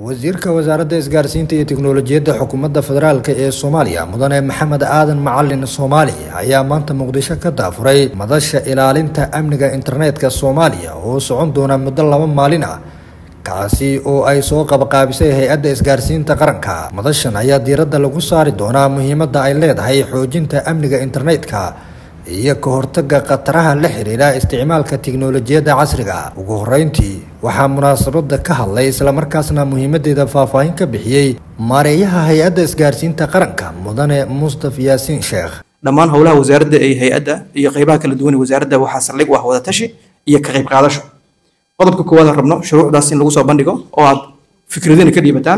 wasiirka wasaaradda isgaarsiinta iyo tiknolojiyadda xukuumadda federaalk ee soomaaliya mudane maxamed aadan macalin soomaali ayaa maanta muqdisho ka daafuray madasha ilaalinta amniga internetka soomaaliya oo socon doona muddo laba maalin ah kaasi oo ay soo qabaqaabisay hay-adda isgaarsiinta qaranka madashan ayaa diiradda lagu saari doonaa muhiimadda ay leedahay xoojinta amniga internetka iyo ka hortaga khataraha la xiriira isticmaalka tiknolojiyadda casriga ugu horeyntii waxaa munaasabada ka hadlay islamarkaasna muhiimadeeda faahfaahin ka bixiyey maareeyaha hay-adda isgaarsiinta qaranka mudane mustaf yaasiin sheekh dhammaan howlaha wasaaradda ee hay-adda iyo qeybaha kala duwan ee wasaaradda waxaa saldhig u ah wadatashi iyo ka qayb qaadasho qodobka koowaad aan rabno shuruucdaas in lagu soo bandhigo oo aad fikradina ka dhiibataan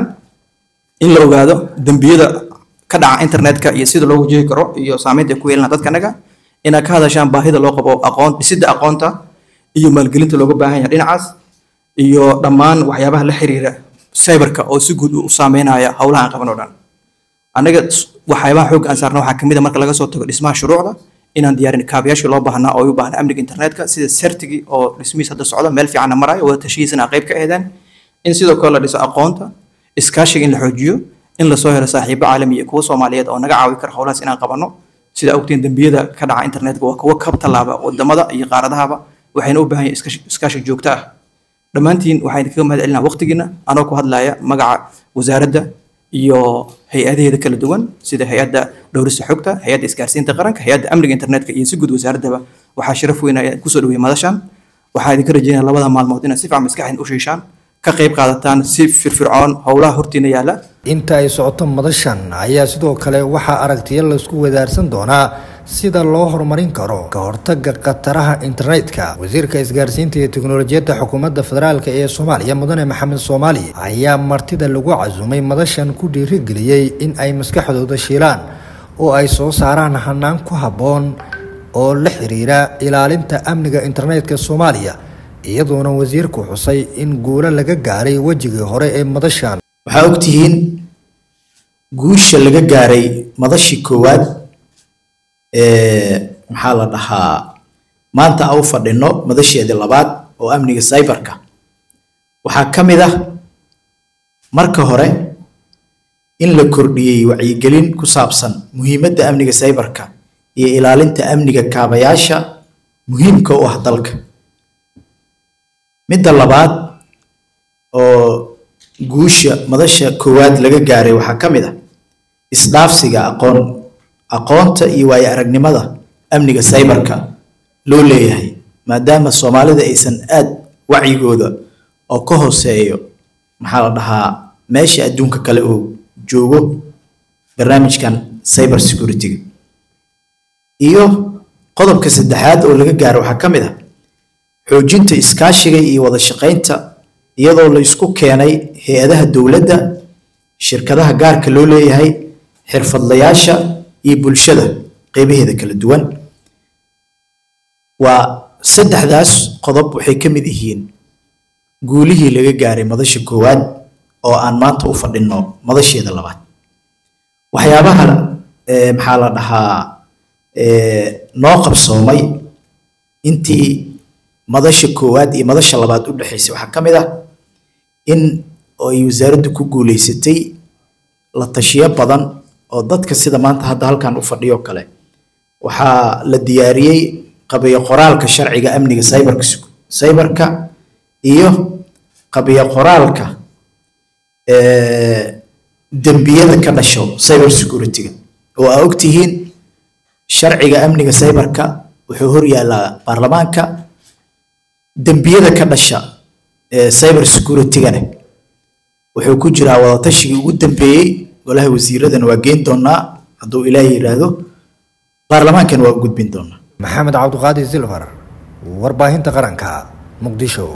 in la ogaado dembiyada ka dhaca internetka iyo sida loo wajihi karo iyo saameynta ay ku yeelana dadkanaga inaad ka hadashaan baahida loo qabo aqoon dhisidda aqoonta iyo maalgelinta looga baahan yahay dhinacaas iyo dhammaan waxyaabaha la xiriira cyberka oo si guud u saameynaya howlaha aan qaban oo dhan annaga waxyaabaha xoogga aan saarna waxaa kamid a marka laga soo tago dhismaha shuruucda inaan diyaarin kaabayaashii loo baahnaa oo ay u baahnaa amniga internetka sida sertigii oo dhismihiis hadda socda meel fiicanna maraayo wada tashihiisana qayb ka eedeen in sidoo kale la dhiso aqoonta iskaashiga in la xoojiyo in lasoo helo saaxiibo caalami iyo kuwa soomaaliyeed oo naga caawi kara howlahaas inaan qabanno sida ogtiin dembiyada ka dhaca internetka waa kuwa ka tallaaba wadamada iyo qaaradahaba waxayna u baahan yahay iskaashi joogto ah dhammaantiin waxaan idinkaga mahad celinaa waqtigiina anoo ku hadlaya magaca wasaaradda iyo hay-adaheeda kala duwan sida hay-adda dhowrista xogta hay-adda isgaarsiinta qaranka hay-adda amniga internetka iyo si guud wasaaraddaba waxaa sharaf weyn ayaa kusoo dhaweeyay madashan waxaa idinka rajeynaya labada maalmood inaad si fiican maskaxdin u shiishaan ka qayb qaadataan si firfircoon howlaha hortiina yaala inta ay socoto madashan ayaa sidoo kale waxaa aragtiyo laysku wadaarsan doonaa sida loo horumarin karo ka hortaga khataraha internetka wasiirka isgaarsiinta iyo tiknolojiyadda xukuumadda federaalk ee soomaaliya mudane maxamed soomaali ayaa martida lagu casumay madashan ku dhiirigeliyey in ay maskaxdooda shiilaan oo ay soo saaraan hanaan ku habboon oo la xiriira ilaalinta amniga internetka soomaaliya iyadoona wasiirku xusay in guulo laga gaaray wejigii hore ee madashan waxaa ogtihiin guusha laga gaaray madashii koowaad maxaa la dhahaa maanta a u fadhino madasheedii labaad oo amniga cyberka waxaa ka mid ah marka hore in la kordhiyey wacyigelin ku saabsan muhiimadda amniga cyberka iyo ilaalinta amniga kaabayaasha muhiimka u ah dalka midda labaad oo guusha madasha koowaad laga gaaray waxaa ka mid ah isdhaafsiga aqoon aqoonta iyo waayo aragnimada amniga cyberka loo leeyahay maadaama soomaalida aysan aad wacyigooda oo ka hooseeyo maxaa la dhahaa meesha adduunka kale oo joogo barnaamijkan cyber security-ga iyo qodobka saddexaad oo laga gaaro waxaa ka mid ah xoojinta iskaashiga iyo wada shaqaynta iyadoo la isku keenay hay-adaha dowladda shirkadaha gaarka loo leeyahay xirfadlayaasha iyo bulshada qeybaheeda kala duwan waa saddexdaas qodob waxay ka mid yihiin guulihii laga gaaray madasha koowaad oo aan maanta u fadhinno madasheeda labaad waxyaabaha maxaa la dhahaa noo qabsoomay intii madasha koowaad iyo madasha labaad u dhexaysay waxaa ka mid ah in ay wasaaraddu ku guuleysatay la tashiyo badan oo dadka sida maanta hadda halkan u fadhiyo kale waxaa la diyaariyey qabiyo qoraalka sharciga amniga cyberka cyberka iyo qabiyo qoraalka dembiyada ka dhasho cyber security-ga oo aa ogtihiin sharciga amniga cyberka wuxuu hor yaallaa baarlamaanka dembiyada ka dhasha cyber security-gana wuxuu ku jiraa wadatashigai ugu dambeeyey golaha wasiiradana waa geyn doonaa hadduu ilaahay yidhaahdo baarlamaankana waa u gudbin doonaa maxamed cabdiqaadir silfar warbaahinta qaranka muqdisho